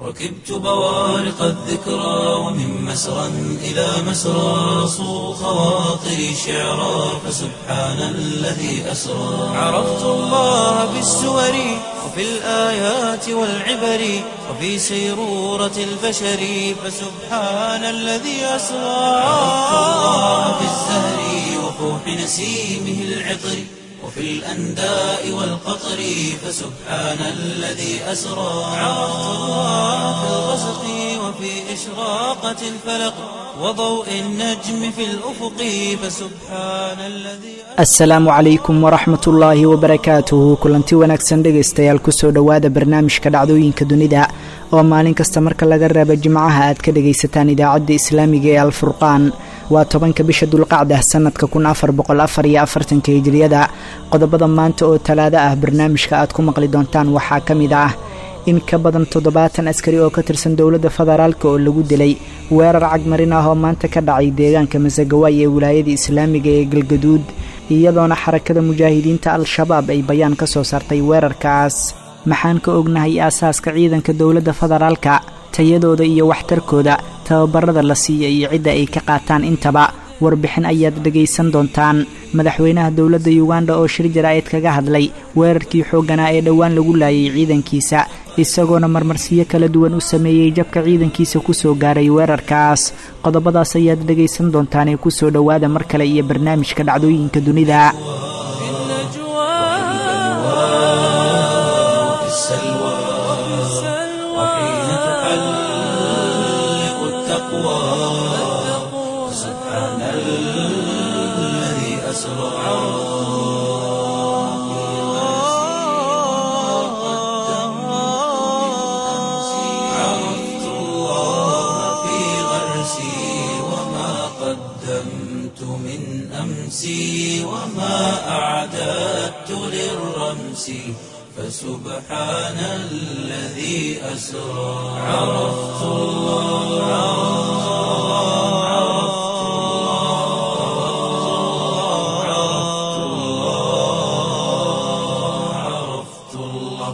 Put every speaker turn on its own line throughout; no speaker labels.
ركبت بوارق الذكرى ومن مسرى إلى مسرى صو خواطري شعرا فسبحان الذي أسرى عرفت الله بالسور وفي الآيات والعبر وفي سيرورة البشر فسبحان الذي أسرى عرفت الله بالزهر وفوح نسيمه العطر وفي الأنداء والقطر فسبحان الذي أسرى عرفت الله في الغسق وفي إشراقة الفلق وضوء النجم في الأفق فسبحان الذي
asalaamu calaykum waraxmat ullaahi wabarakaatuhu kulanti wanaagsan dhegaystayaal kusoo dhowaada barnaamijka dhacdooyinka dunida oo maalin kasta marka laga reebo jimcaha aad ka dhagaysataan idaacadda islaamiga ee alfurqaan waa tobanka bisha dulqacda sanadka kun afar boqol afar iyo afartanka hijriyada qodobada maanta oo talaado ah barnaamijka aad ku maqli doontaan waxaa ka mid ah in ka badan toddobaatan askari oo ka tirsan dowladda federaalk oo lagu dilay weerar cagmarin ah oo maanta ka dhacay deegaanka masagawaay ee wilaayada islaamiga ee galgaduud iyadoona xarakada mujaahidiinta al-shabaab ay bayaan ka soo saartay weerarkaas maxaan ka ognahay aasaaska ciidanka dowladda federaalka tayadooda iyo waxtarkooda tababarada la siiya iyo cidda ay ka qaataan intaba warbixin ayaad dhegaysan doontaan madaxweynaha dowladda yuganda oo shir jaraa'id kaga hadlay weerarkii xoogganaa ee dhowaan lagu laayay ciidankiisa isagoona marmarsiyo kala duwan u sameeyey jabka ciidankiisa kusoo gaaray weerarkaas qodobadaas ayaad dhegaysan doontaanee kusoo dhowaada mar kale iyo barnaamijka dhacdooyinka dunida
وفي السلوى وحين تحلق التقوى سبحان الذي أسرى عرفت الله في غرسي وما قدمت من أمسي وما أعددت للرمس فسبحان الذي أسرى عرفت الله عرفت الله عرفت الله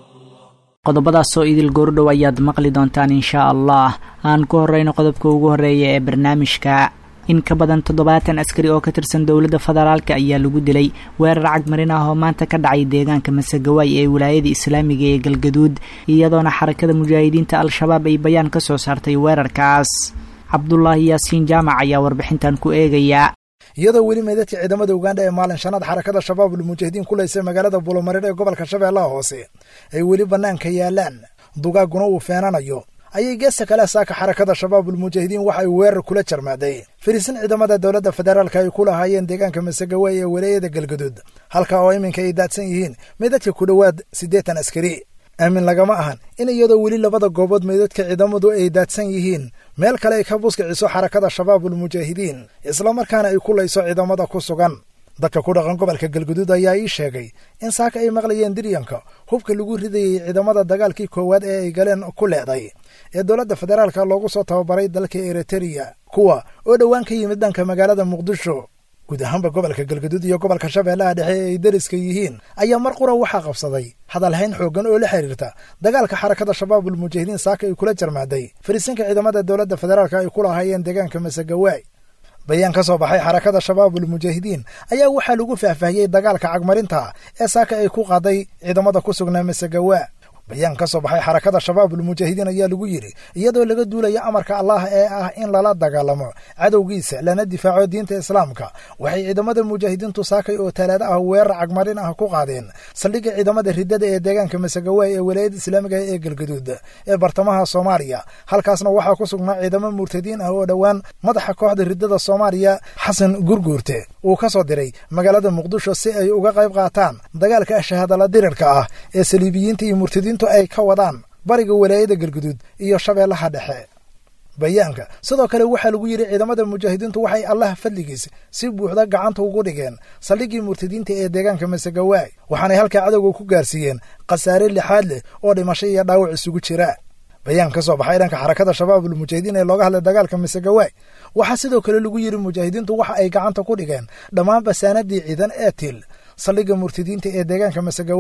qodobadaasoo idil goordhow ayaad maqli doontaan inshaa allah aan ku horeyno qodobka ugu horeeya ee barnaamijka in ka badan toddobaatan askari oo ka tirsan dowladda federaalk ayaa lagu dilay weerar cagmarin ah oo maanta ka dhacay deegaanka masagawaay ee wilaayada islaamiga ee galgaduud iyadoona xarakada mujaahidiinta al-shabaab ay bayaan ka soo saartay weerarkaas cabdulaahi yaasiin jaamac ayaa warbixintan ku eegaya
iyadoo weli meydadka ciidamada ugandha ee maalin shanaad xarakada shabaabul mujaahidiin ku laysay magaalada bulomareer ee gobolka shabeellaha hoose ay weli bannaanka yaalaan dugaaguna uu feenanayo ayay geesta kale saaka xarakada shabaabul mujaahidiin waxa ay weerar kula jarmaaday fariisin ciidamada dowladda federaalka ay ku lahaayeen deegaanka masagawaay ee walaayada galgaduud halka oo iminka ay daadsan yihiin meydadka ku dhowaad siddeetan askari aamin lagama ahan in iyadoo weli labada goobood meydadka ciidamadu ay daadsan yihiin meel kale ay ka buskiciso xarakada shabaabul mujaahidiin islamarkaana ay ku layso ciidamada ku sugan dadka ku dhaqan gobolka galguduud ayaa ii sheegay in saaka ay maqlayeen diryanka hubka lagu ridayey ciidamada dagaalkii koowaad ee ay galeen ku leeday ee dowladda federaalka loogu soo tababaray dalka eritreya kuwa oo dhowaan ka yimid dhanka magaalada muqdisho guud ahaanba gobolka galgaduud iyo gobolka shabeellaha dhexe ee ay deriska yihiin ayaa mar qura waxaa qabsaday hadalhayn xooggan oo la xiriirta dagaalka xarakada shabaabul mujaahidiin saaka ay kula jarmaaday fariisinka ciidamada dowladda federaalka ay ku lahaayeen deegaanka masagawaay bayaan ka soo baxay xarakada shabaabul mujaahidiin ayaa waxaa lagu faahfaahiyey dagaalka cagmarinta ee saaka ay ku qaaday ciidamada ku sugnaa masagawaa bayaan ka soo baxay xarakada shabaabul mujaahidiin ayaa lagu yidhi iyadoo laga duulaya amarka allah ee ah in lala dagaalamo cadowgiisa lana difaaco diinta islaamka waxay ciidamada mujaahidiintu saakay oo talaado ah weerar cagmarin ah ku qaadeen saldhigga ciidamada riddada ee deegaanka masagawaay ee walaayada islaamiga ee galgaduud ee bartamaha soomaaliya halkaasna waxaa ku sugnaa ciidamo murtadiin ah oo dhowaan madaxa kooxda riddada soomaaliya xasan gurguurte uu ka soo diray magaalada muqdisho si ay uga qayb qaataan dagaalka shahaadala dirirka ah ee saliibiyiinta iyo murtadiintu ay ka wadaan bariga walaayada galguduud iyo shabeellaha dhexe bayaanka sidoo kale waxaa lagu yidhi ciidamada mujaahidiintu waxay allah fadligiis si buuxda gacanta ugu dhigeen saldhiggii murtadiinta ee deegaanka masagawaay waxaanay halkaa cadowga ku gaarsiiyeen khasaare lixaad leh oo dhimasho iyo dhaawac isugu jira bayaan ka soo baxay dhanka xarakada shabaabul mujaahidiin ee looga hadlay dagaalka masagawaay waxaa sidoo kale lagu yidhi mujaahidiintu waxa ay gacanta ku dhigeen dhammaan basaanadii ciidan ee til saldhigga murtadiinta ee deegaanka masagawaay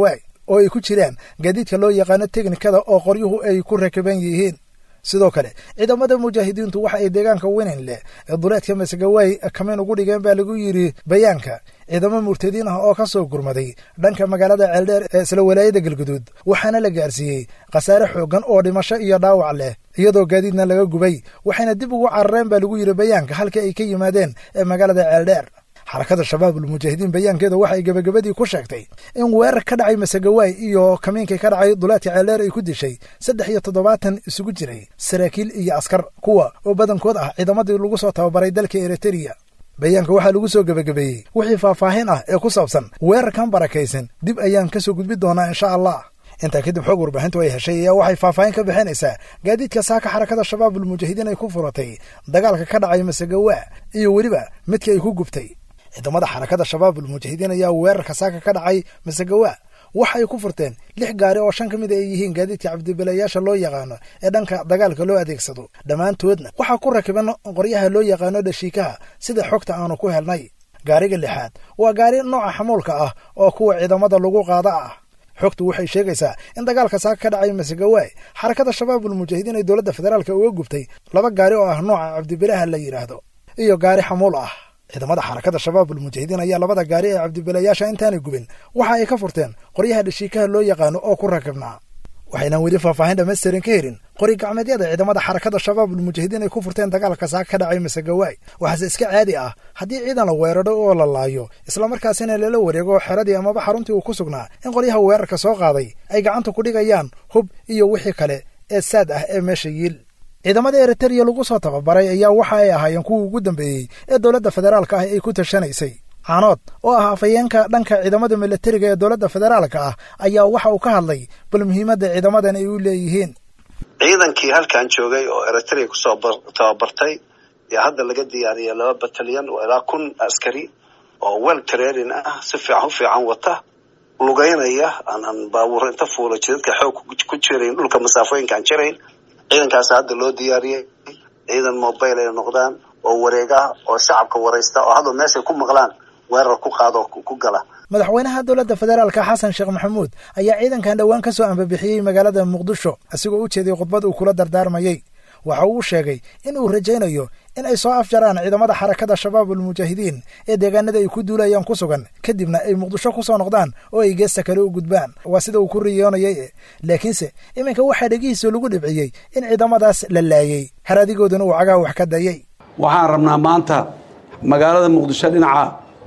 oo ay ku jiraan gaadiidka loo yaqaano teknikada oo qoryuhu ay ku rakaban yihiin sidoo kale ciidamada mujaahidiintu waxa ay deegaanka weyn leh ee duleedka masagawaay kamiin ugu dhigeen baa lagu yidhi bayaanka ciidamo murtadiin ah oo ka soo gurmaday dhanka magaalada ceeldheer ee isla walaayada galguduud waxaana la gaarsiiyey khasaare xooggan oo dhimasho iyo dhaawac leh iyadoo gaadiidna laga gubay waxayna dib ugu carareen baa lagu yidhi bayaanka halkii ay ka yimaadeen ee magaalada ceeldheer xarakada shabaabulmujaahidiin bayaankeeda waxay gebagabadii ku sheegtay in weerar ka dhacay masagawaay iyo kamiinkii ka dhacay duleedka ceeldheer ay ku dishay saddex iyo toddobaatan isugu jiray saraakiil iyo askar kuwa oo badankood ah ciidamadii lagu soo tababaray dalka eritreya bayaanka waxaa lagu soo gebagabeeyey wixii faahfaahin ah ee ku saabsan weerarkan barakaysan dib ayaan ka soo gudbi doonaa insha allah intaa kadib xoog warbaahintu ay heshay ayaa waxay faahfaahin ka bixinaysaa gaadiidka saaka xarakada shabaabulmujaahidiin ay ku furatay dagaalka ka dhacay masagawaa iyo weliba midkii ay ku gubtay ciidamada xarakada shabaabulmujaahidiin ayaa weerarka saaka ka dhacay masagawaa waxa ay ku furteen lix gaari oo shan ka mid ay yihiin gaadiidka cabdibilayaasha loo yaqaano ee dhanka dagaalka loo adeegsado dhammaantoodna waxaa ku rakiban qoryaha loo yaqaano dhashiikaha sida xogta aanu ku helnay gaariga lixaad waa gaari nooca xamuulka ah oo kuwa ciidamada lagu qaada ah xogtu waxay sheegaysaa in dagaalka saaka ka dhacay masagawaay xarakada shabaabulmujaahidiin ay dowladda federaalka uga gubtay laba gaari oo ah nooca cabdibilaha la yidhaahdo iyo gaari xamuul ah ciidamada xarakada shabaabulmujaahidiin ayaa labada gaari ee cabdibilayaasha intaanay gubin waxa ay ka furteen qoryaha dhashiikaha loo yaqaano oo ku rakibnaa waxaynan weli faahfaahin dhammaystirin ka helin qori gacmeedyada ciidamada xarakada shabaabulmujaahidiin ay ku furteen dagaalka saaka ka dhacay masagawaay waxaase iska caadi ah haddii ciidan la weeraro oo la laayo islamarkaasina lala wareego xeradii amaba xaruntii uu ku sugnaa in qoryaha weerarka soo qaaday ay gacanta ku dhigayaan hub iyo wixii kale ee saad ah ee meesha yiil ciidamada eritreya lagu soo tababaray ayaa waxa ay ahaayeen kuwii ugu dambeeyey ee dowladda federaalka ah ay ku tashanaysay caanood oo ah afayeenka dhanka ciidamada milatariga ee dowladda federaalka ah ayaa waxa uu ka hadlay bal muhiimadda ciidamadan ay u leeyihiin
ciidankii halkan joogay oo eritrea kusoo tababartay yaa hadda laga diyaariyay laba batalyan oo ilaa kun askari oo wel training ah si fiican u fiican wata lugeynaya aanan baabuur inta fuula jidadka xoog ku jirayn dhulka masaafooyinka aan jirayn ciidankaas hadda loo diyaariyey ciidan mobile ay noqdaan oo wareega oo shacabka waraysta oo hadda meeshay ku maqlaan weerar ku qaado ku gala
madaxweynaha dowladda federaalka xasan sheekh maxamuud ayaa ciidankan dhowaan ka soo ambabixiyey magaalada muqdisho asigoo u jeeday khudbad uu kula dardaarmayey waxa uu sheegay in uu rajaynayo in ay soo afjaraan ciidamada xarakada shabaabulmujaahidiin ee deegaanada ay ku duulayaan ku sugan kadibna ay muqdisho ku soo noqdaan oo ay geesta kale u gudbaan waa sida uu ku riyoonayay laakiinse iminka waxaa dhegihiisa lagu dhibciyey in ciidamadaas la laayey haradigooduna uu cagaha wax ka dayay
waxaan rabnaa maanta magaalada muqdisho dhinaca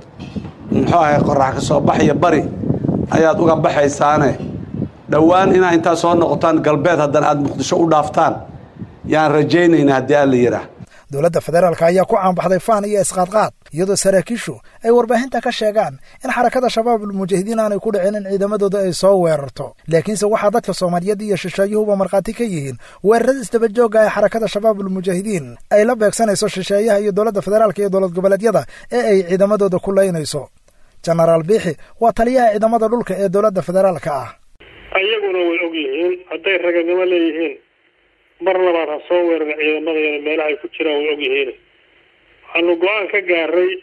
muxuu ahay qorax ka soo baxaya bari ayaad uga baxaysaane dhowaan inaa intaa soo noqotaan galbeed haddana aad muqdisho u dhaaftaan yaan rajaynaynaa haddii aan la yidhaah
dowladda federaalka ayaa ku caanbaxday faan iyo isqaadqaad iyadoo saraakiishu ay warbaahinta ka sheegaan in xarakada shabaabulmujaahidiin aanay ku dhicin in ciidamadooda ay soo weerarto laakiinse waxaa dadka soomaaliyeed iyo shisheeyuhuba markhaati ka yihiin weerarada isdabajooga ee xarakada shabaabulmujaahidiin ay la beegsanayso shisheeyaha iyo dowladda federaalka iyo dowlad goboleedyada ee ay ciidamadooda ku laynayso jenaraal biixi waa taliyaha ciidamada dhulka ee dowladda federaalka ah
ayaguna way og yihiin hadday raganimo leeyihiin mar labaad ha soo weerara ciidamadayana meelaha ay ku jiraan way og yihiin waxaanu go-aan ka gaaray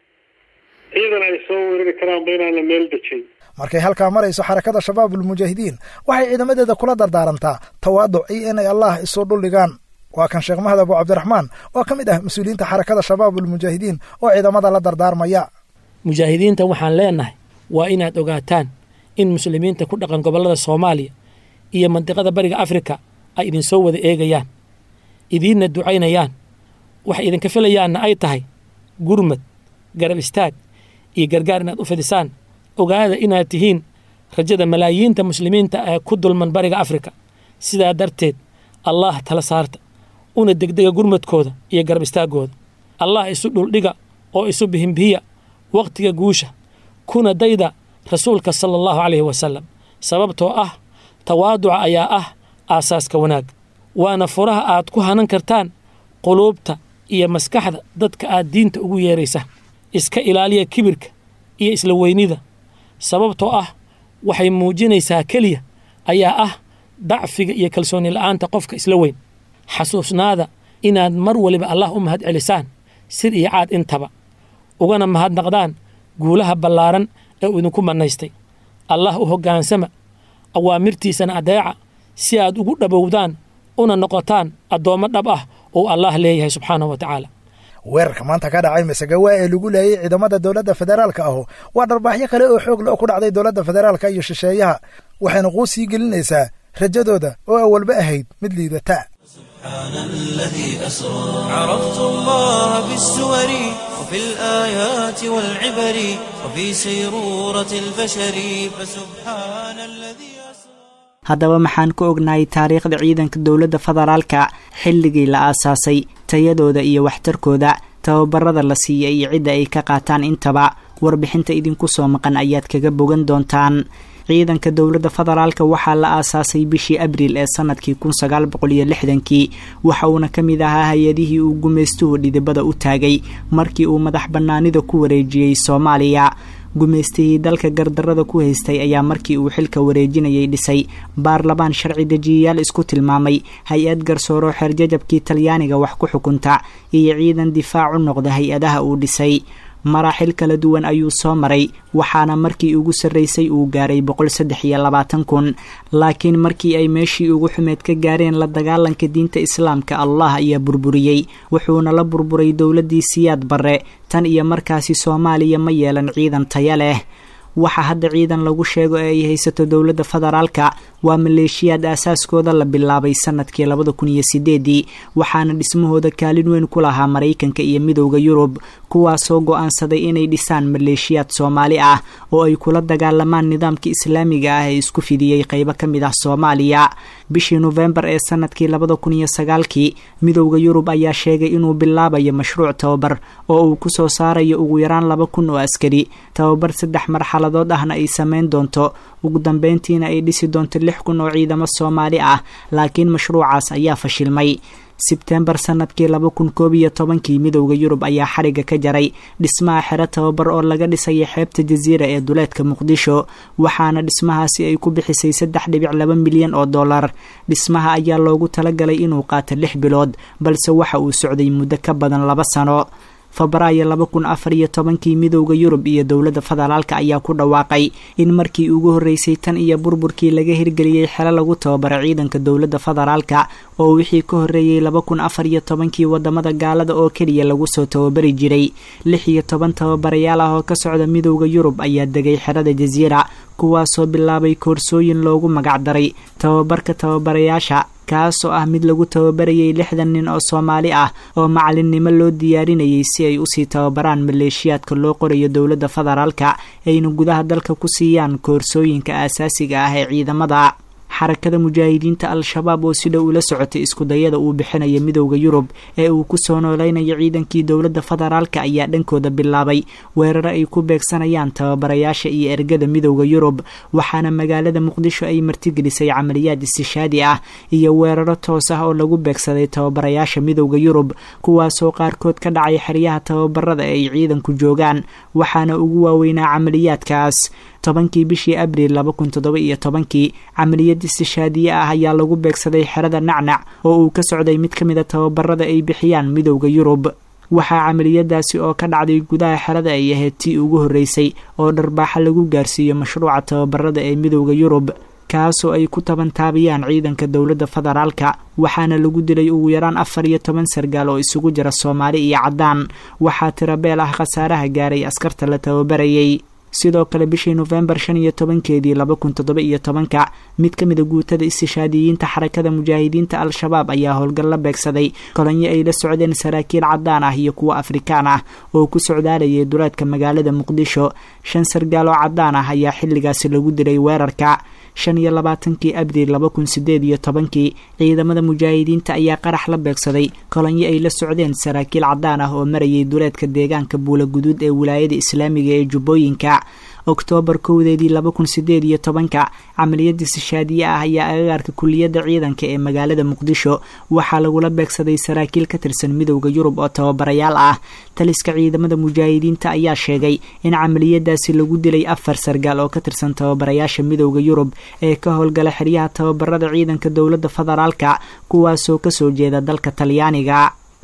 ciidan ay soo weerari karaanba inaana meel dejin
markay halkaa marayso xarakada shabaabulmujaahidiin waxay ciidamadeeda kula dardaarantaa tawaaduc iyo inay allah isu dhuldhigaan waa kan sheekh mahad abu cabdiraxmaan oo ka mid ah mas-uuliyiinta xarakada shabaabulmujaahidiin oo ciidamada la dardaarmaya
mujaahidiinta waxaan leenahay waa inaad ogaataan in muslimiinta ku dhaqan gobollada soomaaliya iyo mandiqada bariga afrika ay idinsoo wada eegayaan idiinna ducaynayaan waxay idinka filayaanna ay tahay gurmad garab istaag iyo gargaar inaad u fidisaan ogaada inaad tihiin rajada malaayiinta muslimiinta ee ku dulman bariga afrika sidaa darteed allaah tala saarta una degdega gurmadkooda iyo garab istaaggooda allah isu dhuldhiga oo isu bihimbihiya wakhtiga guusha kuna dayda rasuulka sala allahu calayhi wasalam sababtoo ah tawaaduca ayaa ah aasaaska wanaag waana furaha aad ku hanan kartaan quluubta iyo maskaxda dadka aad diinta ugu yeeraysa iska ilaaliya kibirka iyo isla weynida sababtoo ah waxay muujinaysaa keliya ayaa ah dacfiga iyo kalsooni la'aanta qofka isla weyn xasuusnaada inaad mar waliba allah u mahad celisaan sir iyo caad intaba ugana mahadnaqdaan guulaha ballaaran ee uu idinku mannaystay allah u hoggaansama awaamirtiisana adeeca si aad ugu dhabowdaan una noqotaan addoommo dhab ah oo allaah leeyahay subxaanahu wa tacaala
weerarka maanta ka dhacay masagawa ee lagu laayay ciidamada dowladda federaalka ahu waa dharbaaxyo kale oo xoog le oo ku dhacday dowladda federaalka iyo shisheeyaha waxayna quu sii gelinaysaa rajadooda oo awalba ahayd mid liidata
سبحان الذي أسرى عرفت الله بالسور وفي الآيات والعبر وفي سيرورة البشر فسبحان الذي أسرى
haddaba maxaan ku ognahay taariikhda ciidanka dowladda federaalka xilligii la aasaasay tayadooda iyo waxtarkooda tababarada la siiya iyo cidda ay ka qaataan intaba warbixinta idinku soo maqan ayaad kaga bogan doontaan ciidanka dowladda federaalka waxaa la aasaasay bishii abriil ee sanadkii kun sagaal boqol iyo lixdankii waxa uuna ka mid ahaa hay-adihii uu gumaystuhu dhidibada u taagay markii uu madax bannaanida ku wareejiyey soomaaliya gumaystihii dalka gardarada ku haystay ayaa markii uu xilka wareejinayay dhisay baarlamaan sharci dejiyayaal isku tilmaamay hay-ad garsooro xeerjajabkii talyaaniga wax ku xukunta iyo ciidan difaac u noqda hay-adaha uu dhisay maraaxil kala duwan ayuu soo maray waxaana markii ugu sarraysay uu gaaray boqol saddex iyo labaatan kun laakiin markii ay meeshii ugu xumeed ka gaareen la dagaalanka diinta islaamka allah ayaa burburiyey wuxuuna la burburay dowladdii siyaad barre tan iyo markaasi soomaaliya ma yeelan ciidan taya leh waxa hadda ciidan lagu sheego ee ay haysato dowladda federaalka waa maleeshiyaad aasaaskooda la bilaabay sanadkii labada kun iyo sideedii waxaana dhismahooda kaalin weyn ku lahaa maraykanka iyo midowda yurub kuwaasoo go-aansaday inay dhisaan maleeshiyaad soomaali ah oo ay kula dagaalamaan nidaamka islaamiga ah ee isku fidiyey qeybo ka mid ah soomaaliya bishii nofembar ee sanadkii labada kun iyo sagaalkii midowda yurub ayaa sheegay inuu bilaabayo mashruuc tababar oo uu kusoo saarayo ugu yaraan laba kun oo askari tababar saddex marxaladood ahna ay sameyn doonto ugu dambeyntiina ay dhisi doonto lix kun oo ciidamo soomaali ah laakiin mashruucaas ayaa fashilmay sebtembar sanadkii laba kun koob iyo tobankii midowda yurub ayaa xariga ka jaray dhismaha xero tababar oo laga dhisaya xeebta jasiira ee duleedka muqdisho waxaana dhismahaasi ay ku bixisay saddex dhibic laba milyan oo dollar dhismaha ayaa loogu talagalay inuu qaato lix bilood balse waxa uu socday muddo ka badan laba sano febraayo laba kun afar iyo tobankii midowda yurub iyo dowladda federaalka ayaa ku dhawaaqay in markii ugu horreysay tan iyo burburkii laga hirgeliyey xelo lagu tababara ciidanka dowladda federaalka oo wixii ka horreeyey laba kun afar iyo tobankii wadamada gaalada oo keliya lagu soo tababari jiray lix iyo toban tababarayaal ah oo ka socda midowda yurub ayaa degay xerada jasiira kuwaasoo bilaabay koorsooyin loogu magacdaray tababarka tababarayaasha kaasoo ah mid lagu tababarayay lixdan nin oo soomaali ah oo macalinnimo loo diyaarinayay si ay usii tababaraan maleeshiyaadka loo qorayo dowladda federaalka ayna gudaha dalka ku siiyaan koorsooyinka aasaasiga ah ee ciidamada xarakada mujaahidiinta al-shabaab oo si dhow ula socotay iskudayada uu bixinayo midowda yurub ee uu ku soo nooleynayo ciidankii dowladda federaalka ayaa dhankooda bilaabay weeraro ay ku beegsanayaan tababarayaasha iyo ergada midowda yurub waxaana magaalada muqdisho ay martigelisay camaliyaad istishaadi ah iyo weeraro toos ah oo lagu beegsaday tababarayaasha midowda yurub kuwaasoo qaarkood ka dhacay xeryaha tababarada ee ay ciidanku joogaan waxaana ugu waaweynaa camaliyaadkaas tobankii bishii abriil laba kun toddoba iyo tobankii camaliyad istishaadiye ah ayaa lagu beegsaday xerada nacnac oo uu ka socday mid ka mid a tababarada ay bixiyaan midowda yurub waxaa camaliyadaasi oo ka dhacday gudaha xerada ay ahayd tii ugu horreysay oo dharbaaxa lagu gaarsiiyo mashruuca tababarada ee midowda yurub kaasoo ay ku tabantaabiyaan ciidanka dowladda federaalka waxaana lagu dilay ugu yaraan afar iyo toban sargaal oo isugu jira soomaali iyo caddaan waxaa tirabeel ah khasaaraha gaaray askarta la tababarayay sidoo kale bishii nofembar shan iyo tobankeedii laba kun toddoba iyo tobanka mid ka mid a guutada istishaadiyiinta xarakada mujaahidiinta al-shabaab ayaa howlgal la beegsaday kolonyo ay la socdeen saraakiil caddaan ah iyo kuwo afrikaan ah oo ku socdaalayay duleedka magaalada muqdisho shan sargaal oo caddaan ah ayaa xilligaasi lagu dilay weerarka shan iyo labaatankii abriil laba kun sideed iyo tobankii ciidamada mujaahidiinta ayaa qarax la beegsaday kolonyo ay la socdeen saraakiil caddaan ah oo marayay duleedka deegaanka buula guduud ee wilaayada islaamiga ee jubbooyinka oktoobar kowdeedii laba kun sideed iyo tobanka camaliyad istishaadiye ah ayaa agagaarka kuliyadda ciidanka ee magaalada muqdisho waxaa lagula beegsaday saraakiil ka tirsan midowda yurub oo tababarayaal ah taliska ciidamada mujaahidiinta ayaa sheegay in camaliyadaasi lagu dilay afar sargaal oo ka tirsan tababarayaasha midowda yurub ee ka howlgala xeryaha tababarada ciidanka dowladda federaalka kuwaasoo kasoo jeeda dalka talyaaniga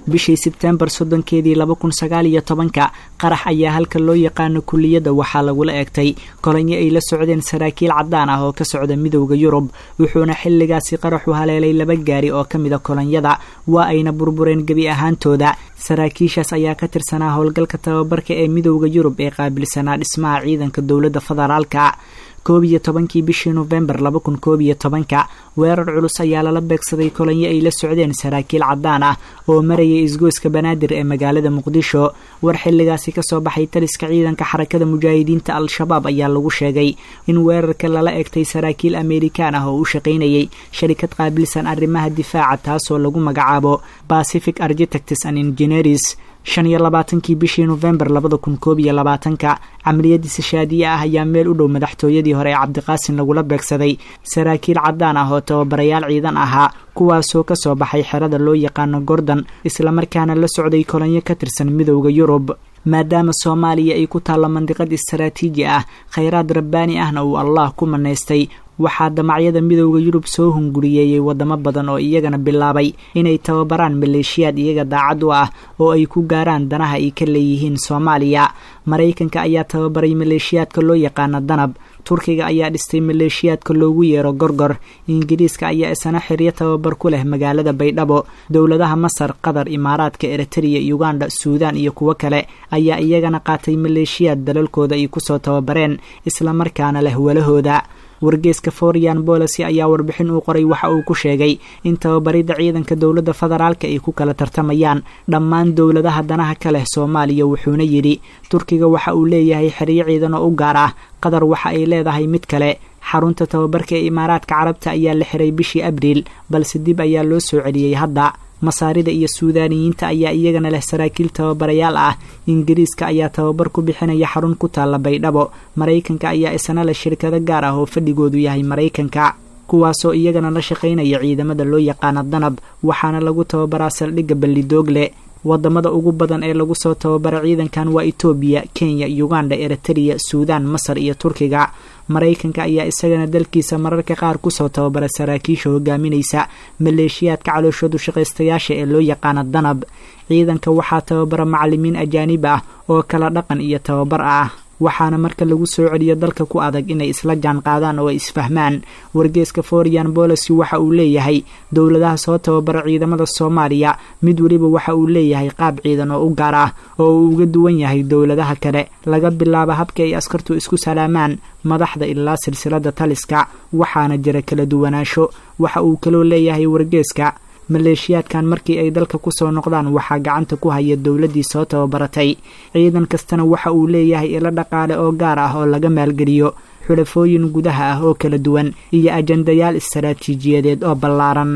bishii sebteembar soddonkeedii laba kun sagaal iyo tobanka qarax ayaa halka loo yaqaano kulliyadda waxaa lagula eegtay kolonyo ay la socdeen saraakiil caddaan ah oo ka socda midowda yurub wuxuuna xilligaasi qaraxu haleelay laba gaari oo ka mida kolonyada waa ayna burbureen gebi ahaantooda saraakiishaas ayaa ka tirsanaa howlgalka tababarka ee midowda yurub ee qaabilsanaa dhismaha ciidanka dowladda federaalka koob iyo tobankii bishii nofembar laba kun koob iyo tobanka weerar culus ayaa lala beegsaday kolonyo ay la socdeen saraakiil caddaan ah oo marayay isgoyska banaadir ee magaalada muqdisho war xilligaasi kasoo baxay taliska ciidanka xarakada mujaahidiinta al-shabaab ayaa lagu sheegay in weerarka lala egtay saraakiil amerikaan ah oo u shaqaynayay sharikad qaabilsan arrimaha difaaca taasoo lagu magacaabo pacific architects and engineers shan iyo labaatankii bishii nofembar labada kun koob iyo labaatanka camaliyadiisa shaadiye ah ayaa meel u dhow madaxtooyadii hore ee cabdiqaasin lagula beegsaday saraakiil caddaan ah oo tababarayaal ciidan ahaa kuwaasoo kasoo baxay xerada loo yaqaano gordon islamarkaana la socday kolonyo ka tirsan midowda yurub maadaama soomaaliya ay ku taallo mandiqad istaraatiiji ah khayraad rabbaani ahna uu allah ku manaystay waxaa damacyada midowda yurub soo hunguriyeeyey wadamo badan oo iyagana bilaabay inay tababaraan maleeshiyaad iyaga daacad u ah oo ay ku gaaraan danaha ay ka leeyihiin soomaaliya maraykanka ayaa tababaray maleeshiyaadka loo yaqaano danab turkiga ayaa dhistay maleeshiyaadka loogu yeero gorgor ingiriiska ayaa isana xiryo tababar ku leh magaalada baydhabo dowladaha masar qatar imaaraadka eritreya uganda suudaan iyo kuwo kale ayaa iyagana qaatay maleeshiyaad dalalkooda ay kusoo tababareen islamarkaana leh walahooda wargeeska forian bolicy ayaa warbixin uu qoray waxa uu ku sheegay in tababaridda ciidanka dowladda federaalka ay ku kala tartamayaan dhammaan dowladaha danaha ka leh soomaaliya wuxuuna yidhi turkiga waxa uu leeyahay xeryo ciidan oo u gaar ah qatar waxa ay leedahay mid kale xarunta tababarka ee imaaraadka carabta ayaa la xiray bishii abriil balse dib ayaa loo soo celiyey hadda masaarida iyo suudaaniyiinta ayaa iyagana leh saraakiil tababarayaal ah ingiriiska ayaa tababar ku bixinaya xarun ku taalla baydhabo maraykanka ayaa isna leh shirkado gaar ah oo fadhigoodu yahay maraykanka kuwaasoo iyagana la shaqaynaya ciidamada loo yaqaano danab waxaana lagu tababaraa saldhigga ballidoogle wadamada ugu badan ee lagu soo tababara ciidankan waa etoobiya kenya uganda eritreya suudaan masar iyo turkiga maraykanka ayaa isagana dalkiisa mararka qaar kusoo tababara saraakiisha hogaaminaysa maleeshiyaadka calooshoodu shaqaystayaasha ee loo yaqaano danab ciidanka waxaa tababara macalimiin ajaanib ah oo kala dhaqan iyo tababar ah waxaana marka lagu soo celiyo dalka ku adag inay isla jaan qaadaan oo ay isfahmaan wargeeska forian bolicy waxa uu leeyahay dowladaha soo tababara ciidamada soomaaliya mid weliba waxa uu leeyahay qaab ciidan oo u gaar ah oo uu uga duwan yahay dowladaha kale laga bilaabo habka ay askartu isku salaamaan madaxda ilaa silsilada taliska waxaana jira kala duwanaansho waxa uu kaloo leeyahay wargeeska maleeshiyaadkan markii ay dalka kusoo noqdaan waxaa gacanta ku haya dowladdii soo tababaratay ciidan kastana waxa uu leeyahay ilo dhaqaale oo gaar ah oo laga maalgeliyo xulafooyin gudaha ah oo kala duwan iyo ajandayaal istaraatiijiyadeed oo ballaaran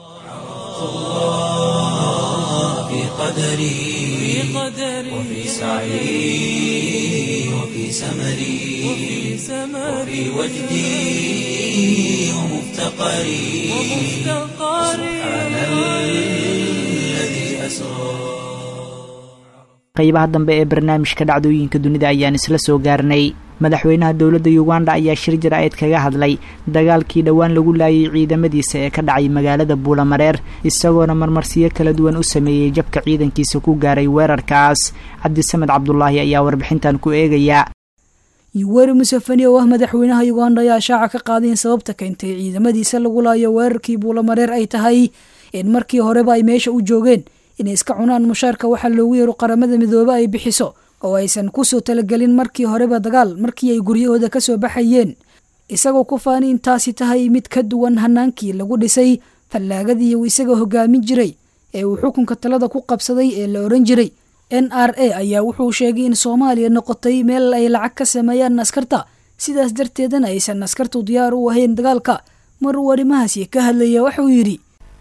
وفي سعي وفي سمري وفي وجدي ومفتقري سبحان الذي أسرى
qaybaha dambe ee barnaamijka dhacdooyinka dunida ayaan isla soo gaarnay madaxweynaha dowladda uganda ayaa shir jir-ayd kaga hadlay dagaalkii dhowaan lagu laayay ciidamadiisa ee ka dhacay magaalada buulamareer isagoona marmarsiyo kala duwan u sameeyey jabka ciidankiisa ku gaaray weerarkaas cabdisamed cabdulaahi ayaa warbixintan ku eegaya
yuweri museveni oo ah madaxweynaha uganda ayaa shaaca ka qaaday in sababta keentay ciidamadiisa lagu laayo weerarkii buulamareer ay tahay in markii horeba ay meesha u joogeen inay iska cunaan mushaarka waxaa loogu yeero qaramada midoobe ay bixiso oo aysan kusoo talagelin markii horeba dagaal markii ay guryahooda ka soo baxayeen isagoo ku faani in taasi tahay mid ka duwan hanaankii lagu dhisay fallaagadii uu isaga hogaamin jiray ee uu xukunka talada ku qabsaday ee la odhan jiray n r a ayaa wuxuu sheegay in soomaaliya noqotay meel ay lacag ka sameeyaan askarta sidaas darteedana aysan askartu diyaar u ahayn dagaalka mar uu arrimahaasi ka hadlaya waxuu yidhi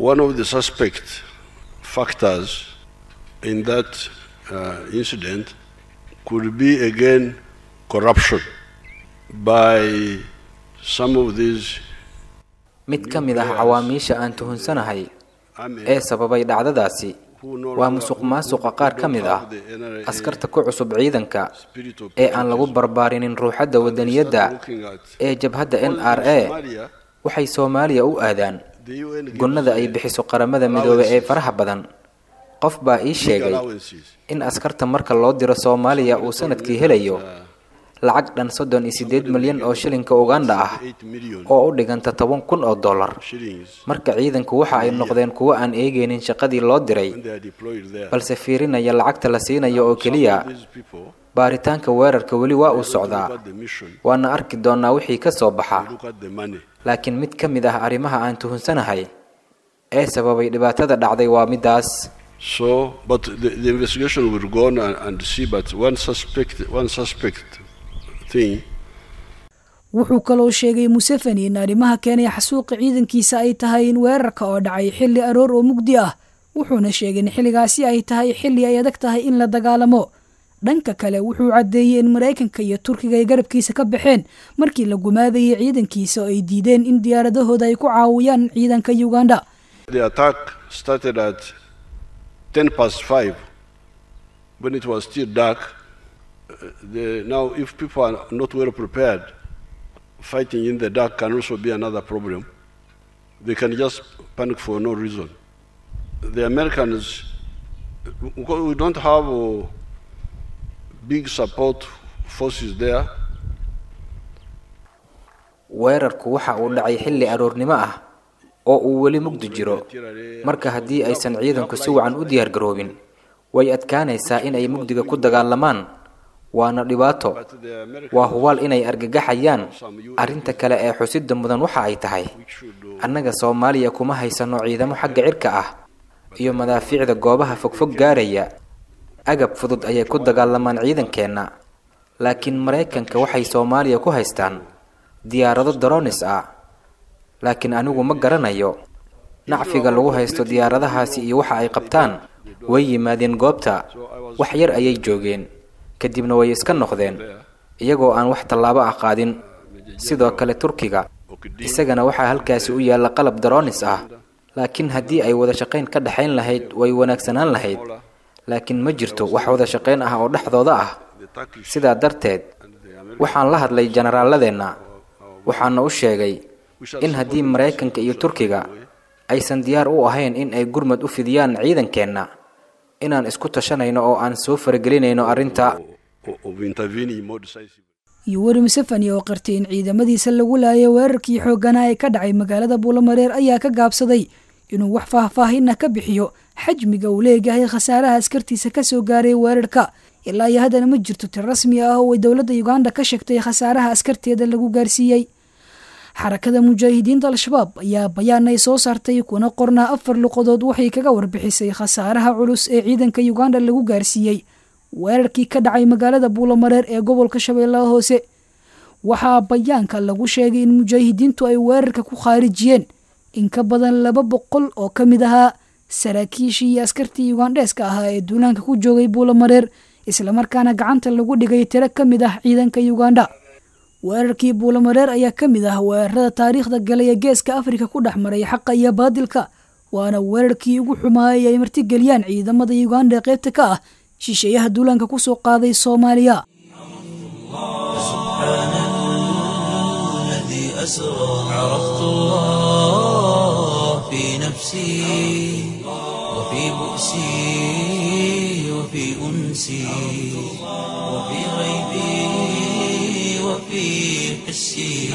factors in that uh, incident could be again corruption by some of these
mid ka mid ah cawaamiisha aan tuhunsanahay ee sababay dhacdadaasi waa musuq maasuqa qaar ka mid ah askarta ku cusub ciidanka ee aan lagu barbaarinin ruuxadda wadaniyadda ee jabhadda n r a waxay soomaaliya u aadaan gunnada ay bixiso qaramada midoobe ee faraha badan qof baa ii sheegay in askarta marka loo diro soomaaliya uu sanadkii helayo lacag dhan soddon iyo siddeed milyan oo shilinka uganda ah oo u dhiganta toban kun oo dollar marka ciidanku waxa ay noqdeen kuwo aan eegaynin shaqadii loo diray balse fiirinaya lacagta la siinayo oo keliya baaritaanka weerarka weli waa uu socdaa waana arki doonnaa wixii ka soo baxa laakiin mid ka mid ah arrimaha aan tuhunsanahay ee sababay dhibaatada dhacday waa middaas
So, but the, the investigation will go on and, and see. But one suspect, one suspect thing
wuxuu kaloo sheegay museveni in arrimaha keenaya xasuuqa ciidankiisa ay tahay in weerarka oo dhacay xilli aroor oo mugdi ah wuxuuna sheegay in xilligaasi ay tahay xilli ay adag tahay in la dagaalamo dhanka kale wuxuu caddeeyey in maraykanka iyo turkiga ay garabkiisa ka baxeen markii la gumaadayay ciidankiisa oo ay diideen in diyaaradahooda ay ku caawiyaan ciidanka uganda
the attack started at 10 past 5 when it was still dark. Uh, the, now, if people are not well prepared, fighting in the dark can also be another problem. They can just panic for no reason. The Americans, because we don't have uh, big support forces there,
weerarku waxa uu dhacay xilli aroornimo ah oo uu weli mugdi jiro marka haddii aysan ciidanku si wacan u diyaargaroobin way adkaanaysaa in ay mugdiga ku dagaalamaan waana dhibaato waa hubaal inay argagaxayaan arrinta kale ee xusidda mudan waxa ay tahay annaga soomaaliya kuma haysano ciidamo xagga cirka ah iyo madaafiicda goobaha fogfog gaaraya agab fudud ayay ku dagaalamaan ciidankeenna laakiin maraykanka waxay soomaaliya ku haystaan diyaarado daronis ah laakiin anigu ma garanayo nacfiga lagu haysto diyaaradahaasi iyo waxa ay qabtaan way yimaadeen goobta wax yar ayay joogeen kadibna way iska noqdeen iyagoo aan wax tallaabo ah qaadin sidoo kale turkiga isagana waxaa halkaasi u yaalla qalab daronis ah laakiin haddii ay wada shaqayn ka dhexayn lahayd way wanaagsanaan lahayd laakiin ma jirto wax wada shaqayn ah oo dhexdooda ah sidaa darteed waxaan la hadlay jenaraaladeenna waxaana u sheegay in haddii maraykanka iyo turkiga aysan diyaar u ahayn in ay gurmad u fidiyaan ciidankeenna inaan isku tashanayno oo aan soo faragelinayno arrinta
iyo weri museveni oo qartay in ciidamadiisa lagu laayay weerarkii xoogganaa ee ka dhacay magaalada buulamareer ayaa ka gaabsaday inuu wax faahfaahinna ka bixiyo xajmiga uu leeyahay khasaaraha askartiisa ka soo gaaray weerarka ilaa iyo haddana ma jirto tir rasmi ah oo ay dowladda uganda ka sheegtay khasaaraha askarteeda lagu gaarsiiyey xarakada mujaahidiinta al-shabaab ayaa bayaan ay soo saartay kuna qornaa afar luqadood waxay kaga warbixisay khasaaraha culus ee ciidanka uganda lagu gaarsiiyey weerarkii ka dhacay magaalada buulamareer ee gobolka shabeellaha hoose waxaa bayaanka lagu sheegay in mujaahidiintu ay weerarka ku khaarijiyeen in ka badan laba boqol oo ka mid ahaa saraakiishii iyo askartii ugandheeska ahaa ee duulaanka ku joogay buulamareer islamarkaana gacanta lagu dhigay tiro ka mid ah ciidanka uganda weerarkii buulamareer ayaa ka mid ah weerarada taariikhda galay ee geeska afrika ku dhex maray xaqa iyo baadilka waana weerarkii ugu xumaayay ay martigeliyaan ciidamada uganda ee qaybta ka ah shisheeyaha duulaanka ku soo qaaday soomaaliya
عرفت الله في نفسي وفي بؤسي وفي أنسي وفي غيبي وفي حسي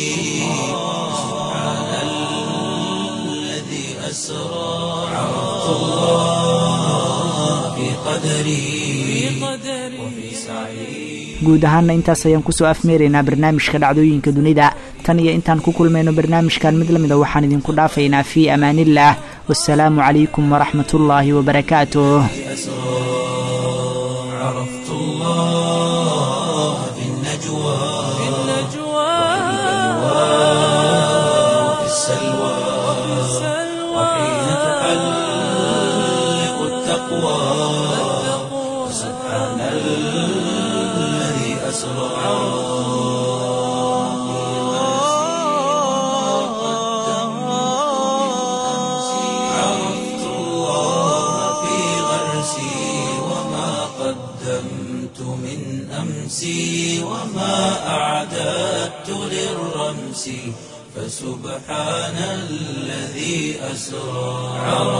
سبحان الذي أسرى عرفت الله في قدري وفي سعي
guud ahaana intaas ayaan kusoo afmeeraynaa barnaamijka dhacdooyinka dunida tan iyo intaan ku kulmayno barnaamijkan mid lamida waxaan idinku dhaafaynaa fii amaaniillah wasalaamu calaykum waraxmatullaahi wabarakaatuh
عرفت الله في النجوى في النجوى وفي السلوى وحين تحلق التقوى سبحان الذي أسرى عرفت الله في غرسي وما قدمت من أمسي وما أعددت للرمس فسبحان الذي أسرى عرفت